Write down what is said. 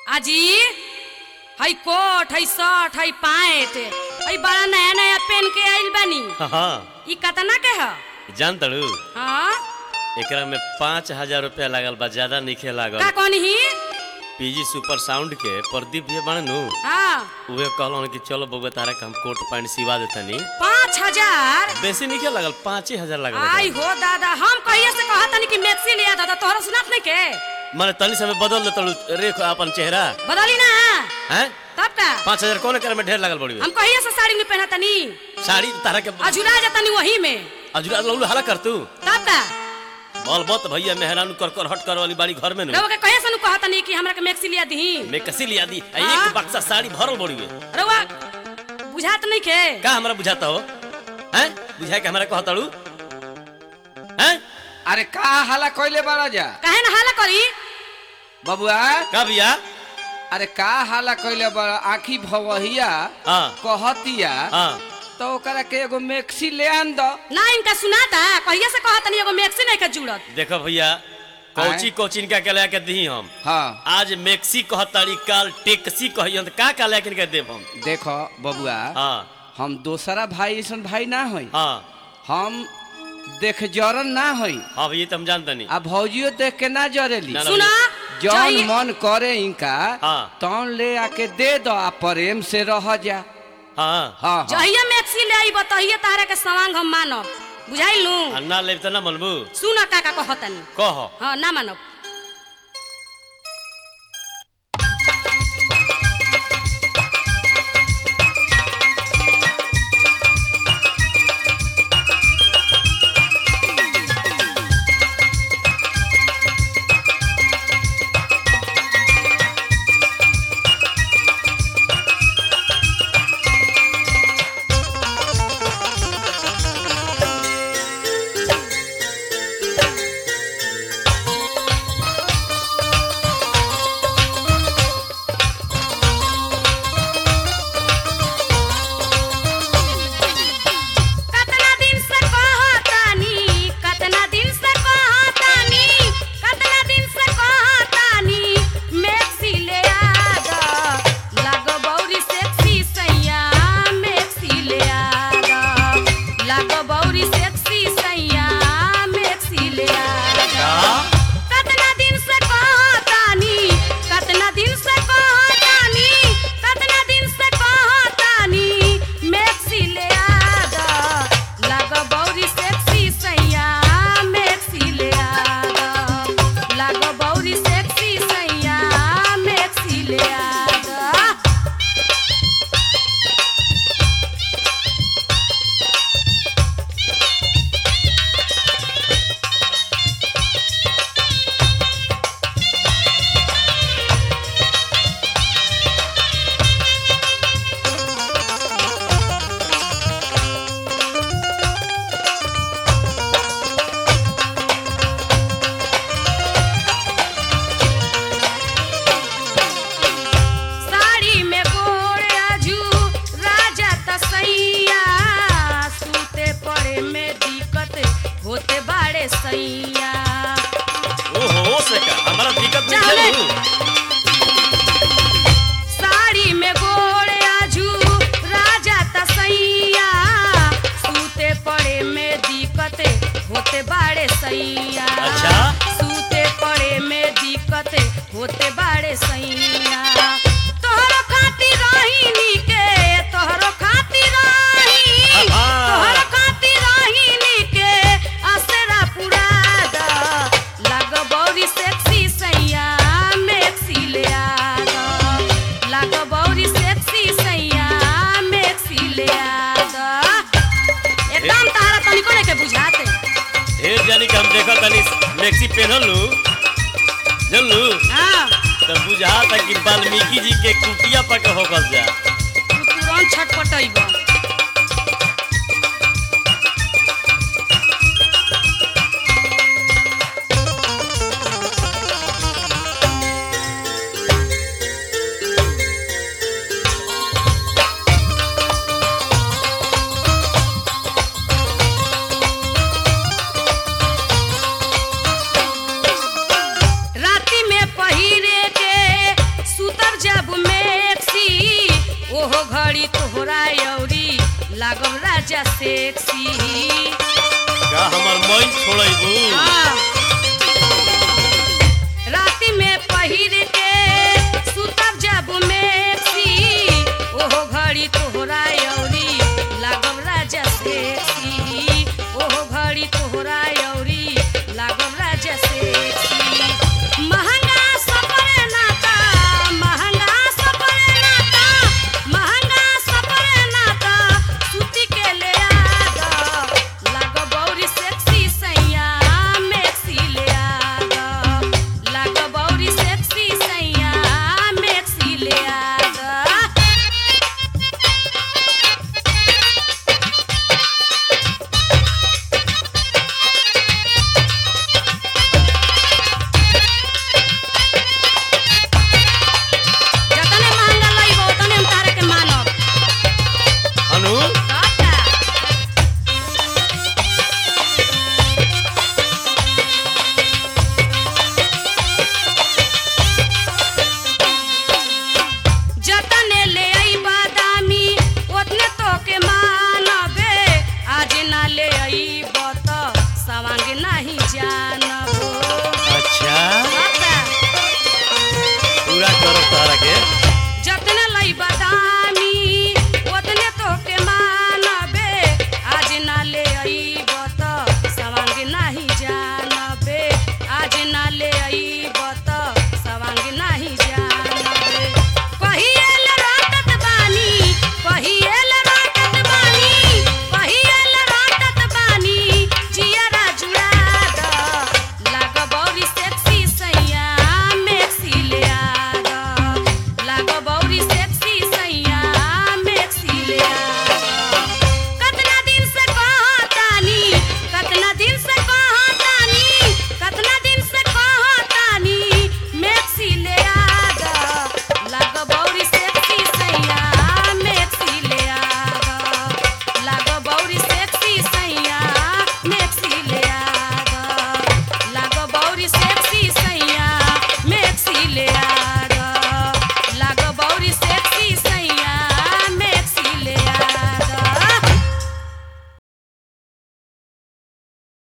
आजी हई कोट हई शर्ट हई पैंट हई बड़ा नया नया पेन के आइल बानी हाँ ई कतना के ह जान तड़ू हाँ एकरा में पाँच हजार रुपया लागल बा ज्यादा नइखे लागल का कहनी ही पीजी सुपर साउंड के प्रदीप भैया बने नु हाँ उहे कहलन कि चलो बउआ तारा के हम कोट पैंट सिवा देतनी पाँच हजार बेसी नइखे लागल पाँच ही हजार लागल आई हो दादा हम कहिए से कहा तनी कि मैक्सी लिया दादा तोहरा सुनात नहीं के माने तनी समय बदल दे तड़ू रेख अपन चेहरा बदली ना हैं तब का पाँच हजार कौन करे में ढेर लागल बड़ी हम कहिए से साड़ी में पहना तनी साड़ी तारा के अजुरा जातनी वही में अजुरा लौलू हला कर तू तब का बोल बत भैया मेहरानू कर कर हट कर वाली बाड़ी घर में नु रउआ के कहिए से नु कहा तनी कि हमरा के मैक्सी लिया दही मैं कसी लिया दी आ हाँ? एक बक्सा साड़ी भरल बड़ी है रउआ बुझात नहीं के का हमरा बुझाता हो हैं बुझाए के हमरा कहताड़ू हैं अरे का हाला कइले बाड़ा जा काहे ना हाला करी बबुआ का भैया अरे का हाला कइले बाड़ा आखी भवहिया हाँ कहतिया हाँ तो ओकरा के एगो मैक्सी ले आन दो ना इनका सुनाता कहिए से कहा तनी एगो मैक्सी नहीं के जुड़त देखो भैया कोची कोची इनका के लेके दी हम हाँ आज मैक्सी कहताड़ी काल टेक्सी कहियन का का लेके इनके देब हम देखो बबुआ हाँ हम दोसरा भाई ऐसन भाई ना होई हाँ हम देख जरन ना होई हाँ भैया तो हम जानते नहीं आ भौजियो देख के ना जरेली ना, ना, सुना जौन चाहिए- मन करे इनका हाँ। तौन ले आके दे दो आ प्रेम से रह जा हाँ हाँ हाँ जहिया मैक्सी ले आई बताइए तारा के सवांग हम मानब बुझाइलू आ ना लेब तो ना मनबू सुन का का कहतनी कह हाँ ना मानब कतना दिन से कहतानी कतना दिन से कहतानी कतना दिन से कहतानी मैक्सी ले आ द लागो बौरी सेक्सी सैया मैक्सी ले आ द लागो बौरी सेक्सी सैया मैक्सी ले आ द कतना दिन से कहतानी कतना दिन से कहतानी कतना दिन से कहतानी मैक्सी ले आ द लाग बौरी सेक्सी सैया मैक्सी ले आ द लाग बौरी सेक्सी सैया मैक्सी ले आ द साड़ी में गोड़ आजू राजा तसैया सूते पड़े में दिक्कत होते बाड़े सैया ओहो से का हमारा दिक्कत नहीं चले। है साड़ी में गोड़ आजू राजा तसैया सूते पड़े में दिक्कत होते बाड़े सैया अच्छा। सूते पड़े में दिक्कत होते बाड़े सैया तोहरो खातिर रही के तोहरो खातिर रही हाँ। तोहरो खातिर रही के असरा पुरा द लाग बौरी सेक्सी सैया मैक्सी ले आ द लाग बौरी सेक्सी सैया मैक्सी ले आ द एकदम तारा तनिको नहीं के बुझाते ढेर जानी के हम देखा तनी मैक्सी पहनल लू जन लू हाँ तब बुझा था कि वाल्मीकि जी के कुटिया पर के होकल जा तू तुरंत छटपटैब राति में पहिरे के सुत तोहरा यौरी लागब राजा सेक्सी का हमर मन छोड़बू हाँ